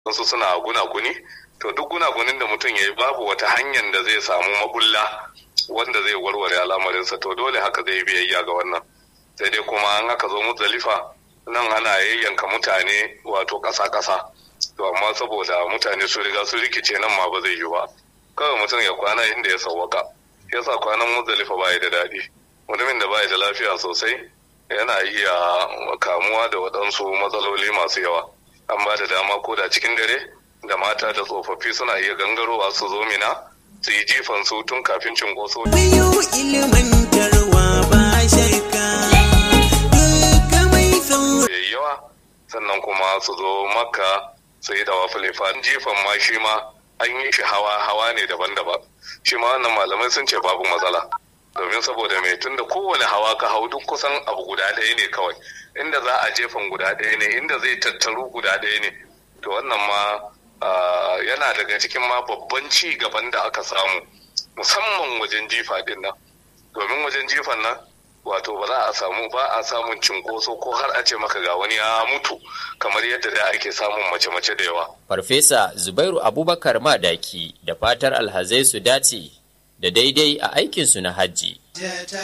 wasu suna gunaguni to duk gunagunin da mutum ya yi babu wata hanyar da zai samu mabulla wanda zai warware al'amarinsa to dole haka zai biyayya ga wannan sai dai kuma an aka zo muzdalifa nan ana yayyanka mutane wato ƙasa-ƙasa to amma saboda mutane su riga su rikice nan ma ba zai yi ba kawai mutum ya kwana inda ya sauwaka yasa kwanan muzdalifa ba da daɗi mutumin da ba da lafiya sosai yana iya kamuwa da waɗansu matsaloli masu yawa an ba da dama ko da cikin dare da mata da tsofaffi suna iya gangarowa su zo mina su yi jifan su tun kafin cinkoso. Biyu ilmantarwa ba shakka duka mai sauri. yayi yawa sannan kuma su zo makka su yi dawa filifa jifan ma shi ma an yi shi hawa hawa ne daban-daban shi ma wannan malamai sun ce babu matsala domin saboda mai tunda kowane hawa ka hau duk kusan abu guda ɗaya ne kawai inda za a jefan guda ɗaya ne inda zai tattaru guda ɗaya ne to wannan ma ah, yana daga cikin ma babban ci gaban da aka samu musamman wajen jifa din nan domin wajen jifan nan wato ba za a samu ba a samun cinkoso ko har a ce maka ga wani ya mutu kamar yadda da ake samun mace-mace da yawa Farfesa Zubairu Abubakar Madaki da fatar alhazai su dace da daidai a aikinsu na hajji.